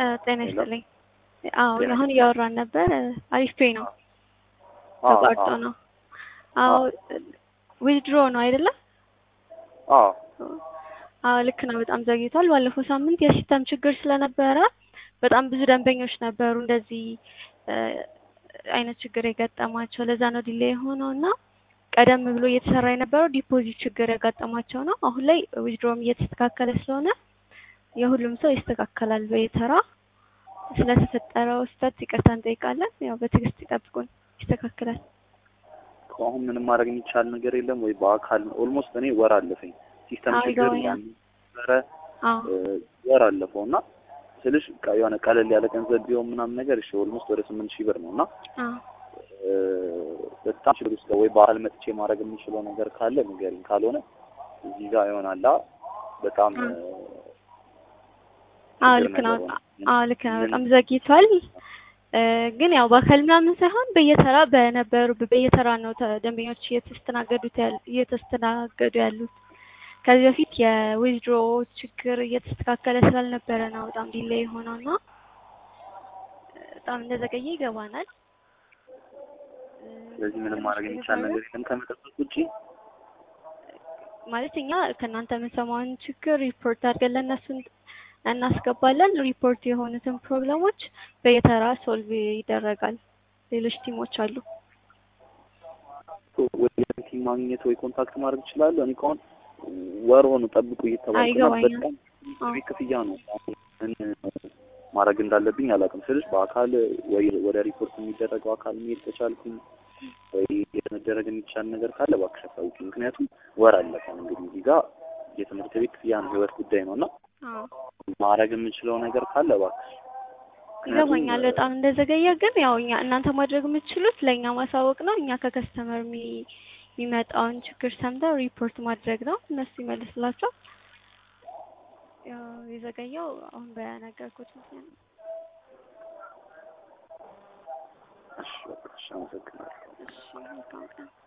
ጤና ሄሎ። ይስጥልኝ። አዎ ጤና አሁን ይስጥልኝ። እያወራን ነበር። አሪፍ ፔ ነው አዎ ተቋርጦ አዎ ነው። አዎ ዊዝድሮ ነው አይደለም? አዎ አዎ ልክ ነው። በጣም ዘግይቷል። ባለፈው ሳምንት የሲስተም ችግር ስለነበረ በጣም ብዙ ደንበኞች ነበሩ እንደዚህ እ አይነት ችግር የገጠማቸው። ለዛ ነው ዲሌይ የሆነው እና ቀደም ብሎ እየተሰራ የነበረው ዲፖዚት ችግር ያጋጠማቸው ነው። አሁን ላይ ዊዝድሮም እየተስተካከለ ስለሆነ የሁሉም ሰው ይስተካከላል በየተራ። ስለተፈጠረው ስህተት ይቅርታ እንጠይቃለን። ያው በትዕግስት ይጠብቁን፣ ይስተካከላል። አሁን ምንም ማድረግ የሚቻል ነገር የለም ወይ? በአካል ኦልሞስት እኔ ወር አለፈኝ ሲስተም አዎ ችግር ይገባኛል። ነበረ አዎ እ ወር አለፈው እና ስልሽ ቃ- የሆነ ቀለል ያለ ገንዘብ ቢሆን ምናምን ነገር እሺ ኦልሞስት ወደ ስምንት ሺህ ብር ነው እና አዎ እ በጣም ችግር ውስጥ ወይ በአካል መጥቼ ማድረግ የምችለው ነገር ካለ ንገሪኝ። ካልሆነ እዚህ ጋር ይሆናላ በጣም እ አዎ ችግር ልክ ነው። ነገር ሆነ። አዎ ልክ ነው። ምን- በጣም ዘግይቷል። እ ግን ያው በአካል ምናምን ሳይሆን በየተራ በነበሩ በየተራ ነው ተ- ደንበኞች እየተስተናገዱት ያል እየተስተናገዱ ያሉት። ከዚህ በፊት የዊዝድሮ ችግር እየተስተካከለ ስላልነበረ ነው በጣም ዲሌይ የሆነው እና በጣም እንደዘገየ ይገባናል። እ ስለዚህ ምንም ማድረግ የሚቻል ነገር የለም ከመጠበቅ ውጪ። ማለት እኛ ከእናንተ የምንሰማውን ችግር ሪፖርት አድርገን ለእነሱ እናስገባለን። ሪፖርት የሆኑትን ፕሮብለሞች በየተራ ሶልቭ ይደረጋል። ሌሎች ቲሞች አሉ። ወይ ቲም ማግኘት ወይ ኮንታክት ማድረግ እችላለሁ። እኔ ከሆን ወር ሆኖ ጠብቁ እየተባልኩ እና አይገባኝም። በጣም አዎ ቤት ክፍያ ነው። ምን ማድረግ እንዳለብኝ አላውቅም ስልሽ በአካል ወይ ወደ ሪፖርት የሚደረገው አካል መሄድ ከቻልኩኝ ወይ መደረግ የሚቻል ነገር ካለ እባክሽ አሳውቂኝ። ምክንያቱም ወር አለፈን እንግዲህ እዚህ ጋር የትምህርት ቤት ክፍያ ነው፣ ህይወት ጉዳይ ነው እና አዎ ማድረግ የምችለው ነገር ካለ እባክሽ ይገባኛል። በጣም እንደዘገየ ግን ያው እኛ እናንተ ማድረግ የምትችሉት ለእኛ ማሳወቅ ነው። እኛ ከከስተመር የሚ- የሚመጣውን ችግር ሰምተው ሪፖርት ማድረግ ነው። እነሱ ይመልስላቸው። ያው የዘገየው አሁን በነገርኩት ምክንያት ነው። እሺ በቃ እሺ፣ አመሰግናለሁ። እሺ መልካም ቀን።